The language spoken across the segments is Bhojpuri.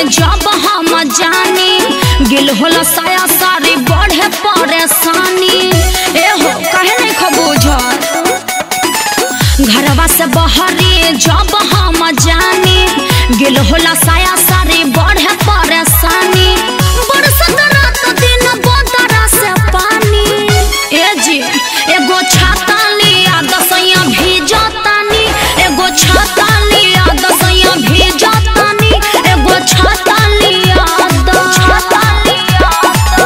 जब हम जानी गिल होला साया सारी बढ़े परेशानी ए हो कहे नहीं खबूझर घरवा से बहरी जब हम जानी गिल होला साया सारी बढ़े परेशानी बरसत रात दिन बदरा से पानी ए जी एगो छाता लिया दसैया भीजतानी एगो छाता लिया दसैया भीजतानी एगो छाता लिया द छाता लिया द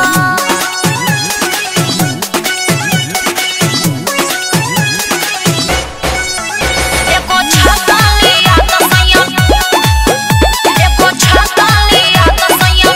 एको छाता लिया दसैया एको छाता लिया दसैया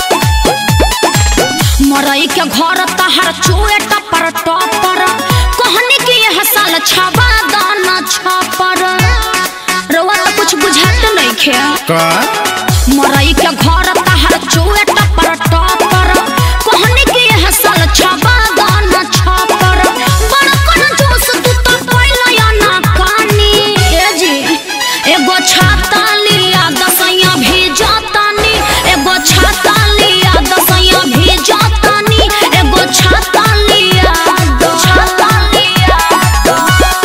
मरई के घर तहर चुए टपर टपर कहनी कि यह साल छबा दाना छपर रवा तो कुछ बुझात नहीं खे का मरई के घर तहर चुए टपर टपर कहनी कि यह साल छबा दाना छपर बड़ कन जोश तू तो पहले या ना कानी ए जी एगो छाता लिया दसैया भेजतानी एगो छाता लिया दसैया भेजतानी एगो छाता लिया द छाता लिया द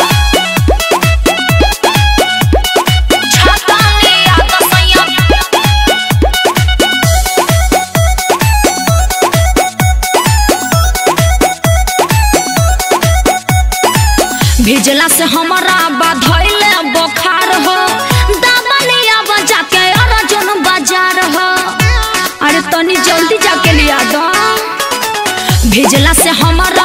छाता लिया दसैया भेजला से हमारा बधैले बुखार हो दबलिया बजा के अर्जुन बाजार हो अरे तनी जल्दी जाके लिया दो भेजला से हमारा